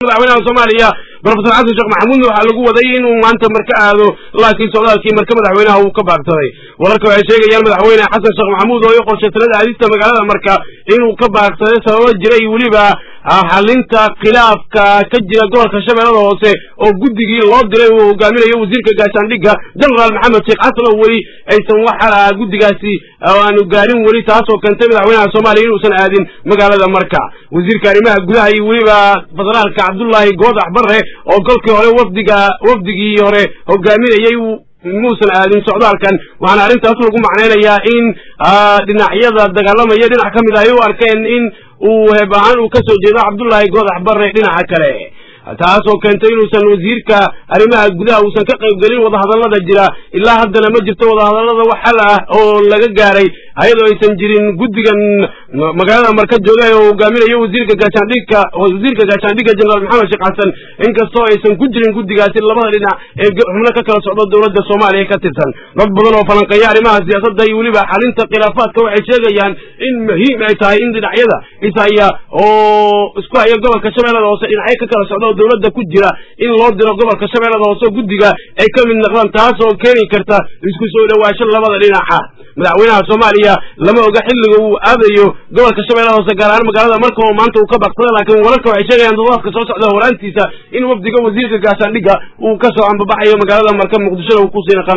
madaxweynaha soomaaliya brofesor xasan sheekh maxamuudna waxaa lagu waday inuu maanta marka aado laakiin socdaalkii marka madaxweynaha uu ka baagsaday wararka waxay sheegayaan madaxweyne xasan sheekh maxamuud oo i qorshay talada aadista magaalada marka inuu ka baagsaday sababo jira iyo weliba xalinta khilaafka ka jira gobolka shabeellada hoose oo guddigii loo diray uu hogaaminayo wasiirka gaashaandhigga genaraal maxamed sheekh xasan oo weli aysan waxa guddigaasi aanu gaarin weli taasoo keentay madaxweynaha soomaaliya inuusan aadin magaalada marka wasiirka arrimaha gudaha iyo weliba federaalka cabdullaahi goodax barre oo golkii hore wafdiga wafdigii hore hogaaminayay muusan aadin socdaalkan waxaana arrintaas lagu macnaynayaa in dhinacyada dagaalamaya dhinac ka mid ah ay u arkeen in uu heeb ahaan uu ka soo jeedo cabdullaahi goodax barre dhinaca kale taasoo keentay inuusan wasiirka arrimaha gudaha uusan ka qayb gelin wadahadallada jira ilaa haddana ma jirto wadahadallada wax xal ah oo laga gaaray ayadoo aysan jirin guddigan magaalada marka joogay oo hogaaminayo wasiirka gaashaandhigka wasiirka gaashaandhigga jenaraal maxamed sheekh xasan inkastoo aysan ku jirin guddigaasi labada dhinac ee xubno ka kala socdo dowladda soomaaliya ka tirsan dad badan oo falanqeeya arrimaha siyaasadda iyo weliba xalinta khilaafaadka waxay sheegayaan in muhiim ay tahay in dhinacyada ishaya oo isku haya gobolka shabeellada hoose dhinacyo ka kala socdo dowladda ku jira in loo diro gobolka shabeellada hoose guddiga ay ka mid noqdaan taas oo keeni karta isku soo dhawaasho labada dhinaca madaxweynaha soomaaliya lama oga xilliga uu aadayo gobolka shabeellada hoose gaar ahaan magaalada marka oo maanta uu ka baaqsada laakiin wararka waxay sheegayaan dadaadka soo socda horaantiisa in wafdiga wasiirka gaashaandhigga uu ka soo ambabaxayo magaalada marka muqdishona uu ku sii